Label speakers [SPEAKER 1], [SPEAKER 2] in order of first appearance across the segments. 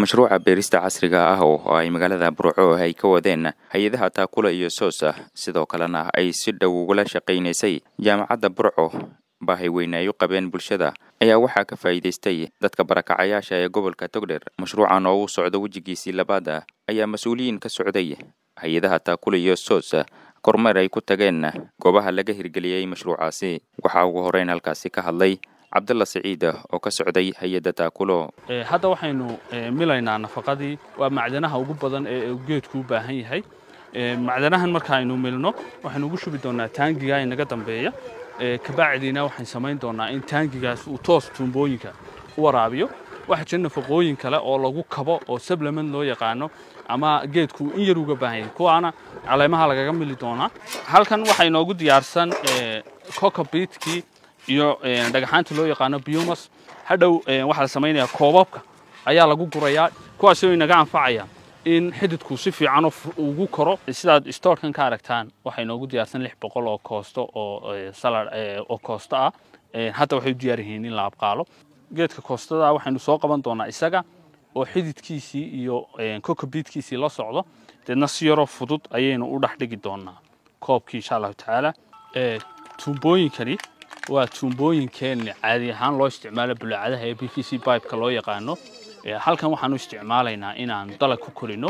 [SPEAKER 1] mashruuca beerista casriga ah oo ay magaalada burco ay ka wadeen hay-adaha taakula iyo soosa sidoo kalena ay si dhow ugula shaqaynaysay jaamacadda burco baahay weyne ay u qabeen bulshada ayaa waxaa ka faa'iidaystay dadka barakacayaasha ee gobolka togdher mashruucan oo uu socdo wejigiisii labaada ayaa mas-uuliyiin ka socday hay-adaha taakula iyo soosa kormeer ay ku tageen goobaha laga hirgeliyey mashruucaasi waxaa ugu horeyn halkaasi ka hadlay cabdalla siciid oo ka socday hay-adda taakulo
[SPEAKER 2] hadda waxaynu milaynaa nafaqadii waa macdanaha ugu badan ee geedku u baahan yahay macdanahan markaaynu milno waxaynu ugu shubi doonaa taangiga inaga dambeeya kabacdiina waxaan samayn doonaa in taangigaas uu toos tuumbooyinka u waraabiyo waxaa jira nafaqooyin kale oo lagu kabo oo sablement loo yaqaano ama geedku in yar uga baahan yahay kuwaana caleemaha lagaga mili doonaa halkan waxaa inoogu diyaarsan cocobitkii iyo dhagaxaanta loo yaqaano biomas hadhow waxaa la samaynayaa koobabka ayaa lagu gurayaa kuwaasoo inaga anfacaya in xididku si fiican ugu koro sidaad stoorkan ka aragtaan waxaa inoogu diyaarsan lix boqol oo koosto oo salad oo koosto ah hadda waxay u diyaar yihiin in la abqaalo geedka koostada waxaynu soo qaban doonaa isaga oo xididkiisii iyo cocobiitkiisii la socdo deedna si yaroo fudud ayaynu u dhex dhigi doonaa koobkii insha allahu tacaala tuumbooyinkani waa tuumbooyinkeen caadi ahaan loo isticmaalo bulaacadaha ee b v c bibeka loo yaqaano halkan waxaanu isticmaalaynaa inaan dalag ku korino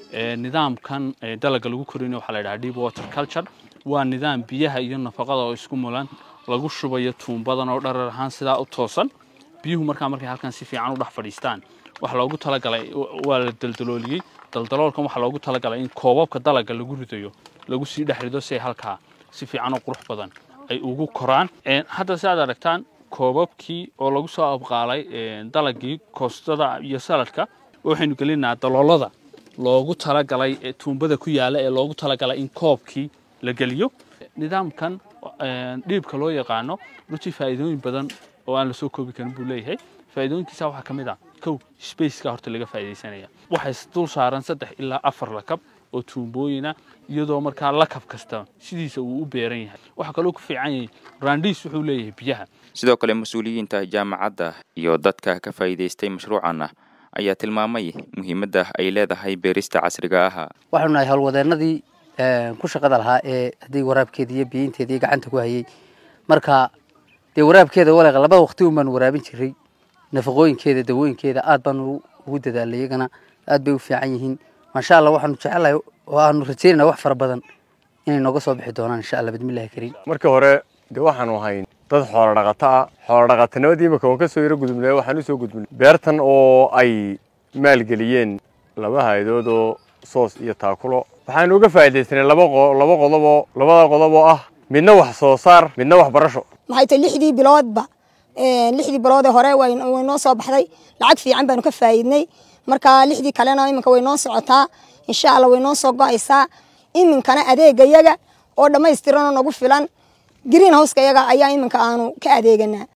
[SPEAKER 2] nidaamkan dalagga lagu korino waxaa la yidhaha deep water culture waa nidaam biyaha iyo nafaqada oo isku mulan lagu shubayo tuumbadan oo dharar ahaan sidaa u toosan biyuhu markaa markay halkan si fiican u dhex fadhiistaan waxa loogu talagalay waa la daldalooliyey daldaloolkan waxaa loogu talagalay in koobabka dalagga lagu ridayo lagu sii dhex rido si ay halkaa si fiican oo qurux badan ay ugu koraan hadda si aad aragtaan koobabkii oo lagu soo abqaalay dalagii koostada iyo saladka waxaynu gelinaa daloolada loogu talagalay tuumbada ku yaala ee loogu talagalay in koobkii la geliyo nidaamkan dhiibka loo yaqaano runtii faa'iidooyin badan oo aan la soo koobi karin buu leeyahay faa'iidooyinkiisa waxaa ka mid ah kow spaceka horta laga faa'iidaysanaya waxay dul saaran saddex ilaa afar lakab oo tuumbooyina iyadoo markaa lakab kasta sidiisa uu u beeran yahay waxaa kaloo ku fiican yahay raandhiis wuxuu leeyahay biyaha
[SPEAKER 1] sidoo kale mas-uuliyiinta jaamacadda iyo dadka ka faa'iidaystay mashruucanna ayaa tilmaamay muhiimadda ay leedahay beerista casriga ah
[SPEAKER 3] waxaanu nahay howlwadeennadii ku shaqada lahaa ee haddii waraabkeeda iyo biyinteeda iyo gacanta ku hayay marka dee waraabkeeda waleeqa labada waqti un baanu waraabin jiray nafaqooyinkeeda dawooyinkeeda aad baanu ugu dadaalay iyagana aad bay u fiican yihiin maasha allah waxaanu jecelahay oo aanu rajeynana wax fara badan inay nooga soo bixi doonaan insha allah bidmillahi kariim
[SPEAKER 4] markii hore dee waxaanu ahayn dad xoolo dhaqato ah xoolo dhaqatanimadii imika waan ka soo yaro gudubnay waxaan u soo gudbinay beertan oo ay maalgeliyeen laba hay-adood oo soos iyo taakulo waxaanu uga faa'iidaysanay laba laba qodob oo labada qodob oo ah midna wax soo saar midna wax barasho
[SPEAKER 5] maxay tahay lixdii biloodba lixdii biloodee hore way noo soo baxday lacag fiican baanu ka faa'iidnay marka lixdii kalena iminka way noo socotaa insha allah way noo soo go'aysaa iminkana adeegayaga oo dhammaystiranoo nagu filan green houseka yaga ayaa iminka aanu ka adeeganaa